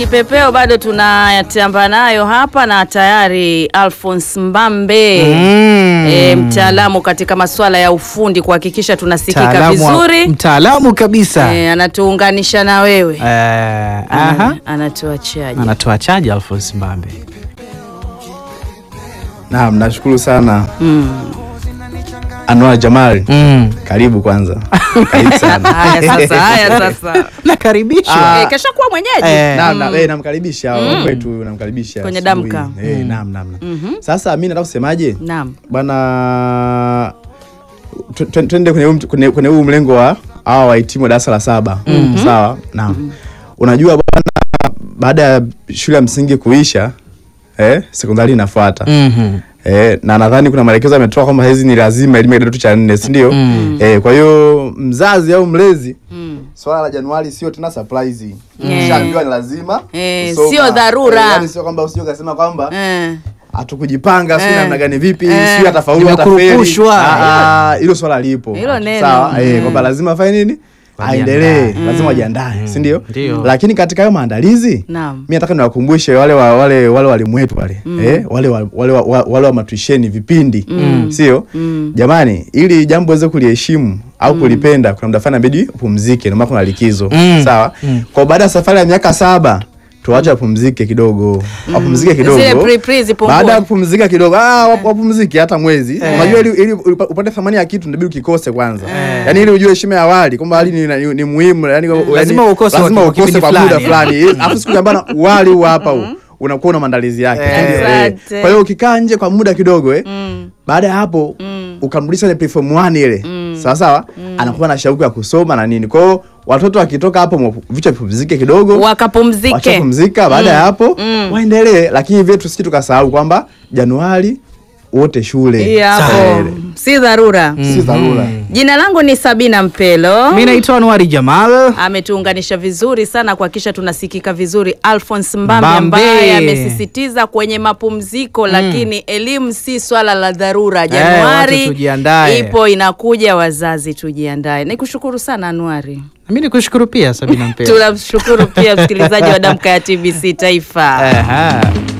Kipepeo bado tunayatamba nayo hapa na tayari Alphonse Mbambe Mm. e, mtaalamu katika masuala ya ufundi kuhakikisha tunasikika Mtaalamu wa- vizuri mtaalamu kabisa e, anatuunganisha na wewe Eh, aha. anatuachaje? anatoa chaji Alphonse Mbambe Naam, nashukuru sana Mm. Anwar Jamal. mm. Karibu kwanza. Karibu sana. Haya sasa, haya sasa nakaribishwa e, kesha kuwa mwenyeji Eh. Naam, na, eh, namkaribisha mm. kwetu namkaribisha Kwenye asubuhi. damka. Eh, naam, naam, naam. Sasa mimi nataka kusemaje? Naam. Bwana tu- tu- twende kwenye huu- kwenye kwenye huu mlengo wa hawa wahitimu wa darasa la saba. Sawa? Naam. Unajua bwana baada ya shule ya msingi kuisha eh, sekondari inafuata. Mhm. Eh, na nadhani kuna maelekezo yametoka kwamba hizi ni lazima elimu ya kidato cha nne, si ndio? Mm. Eh, kwa hiyo mzazi au mlezi Mm. swala la Januari sio tena surprise. Eh. Ushaambiwa ni lazima. Eh, kusoma. sio dharura. Eh, yaani sio kwamba usije ukasema kwamba Eh. hatukujipanga sio Eh. namna gani vipi Eh. sio atafaulu atafeli. Nimekurupushwa. Ah, ah, Hilo swala lipo. Hilo neno. Sawa, eh, Mm. kwamba lazima afanye nini? Wajiandae. Aendelee, lazima wajiandae, si ndio? Ndio. Lakini katika hayo maandalizi Naam. mi nataka niwakumbushe wale wa, wale wale walimu wetu wale eh, wale wa, wale wa, wa- wale wa matuisheni vipindi sio jamani, ili jambo weze kuliheshimu au kulipenda, kuna muda fulani inabidi upumzike, ndio maana kuna likizo Mm. sawa. Kwa baada ya safari ya miaka saba tuwache wapumzike kidogo, wapumzike kidogo. Zile pre-pre zipungue. Baada ya kupumzika kidogo, ah, wap- wapumzike hata mwezi. Unajua ili, ili upa- upate thamani ya kitu inabidi ukikose kwanza, yani ili ujue heshima ya awali kwamba hali ni, ni, ni muhimu, yani Lazima ukose lazima kwa ukose kipindi kwa muda fulani. fulani, afu siku ambana wali huu hapa huu unakuwa na maandalizi yake. Eh. Ndio, eh. Asante. Kwa hiyo ukikaa nje kwa muda kidogo eh, Mm. baada ya hapo ukamrudisha ile platform 1 ile sawa sawa, anakuwa na shauku ya kusoma na nini. Kwa hiyo watoto wakitoka hapo mwa- vichwa vipumzike kidogo Wakapumzike. wachapumzika baada ya hapo waendelee, lakini vile tusije tukasahau kwamba Januari wote shule Hii hapo Eh, si dharura. si dharura. Jina langu ni Sabina Mpelo. mi naitwa Anwari Jamal ametuunganisha vizuri sana kuhakikisha tunasikika vizuri. Alphonse Mbambe Mbambe. ambaye amesisitiza kwenye mapumziko, lakini elimu si swala la dharura. Januari watu tujiandae. ipo inakuja, wazazi tujiandae. Nikushukuru sana Anuari. mi nikushukuru pia Sabina Mpelo Tunamshukuru pia msikilizaji wa Damka ya TBC Taifa. Aha.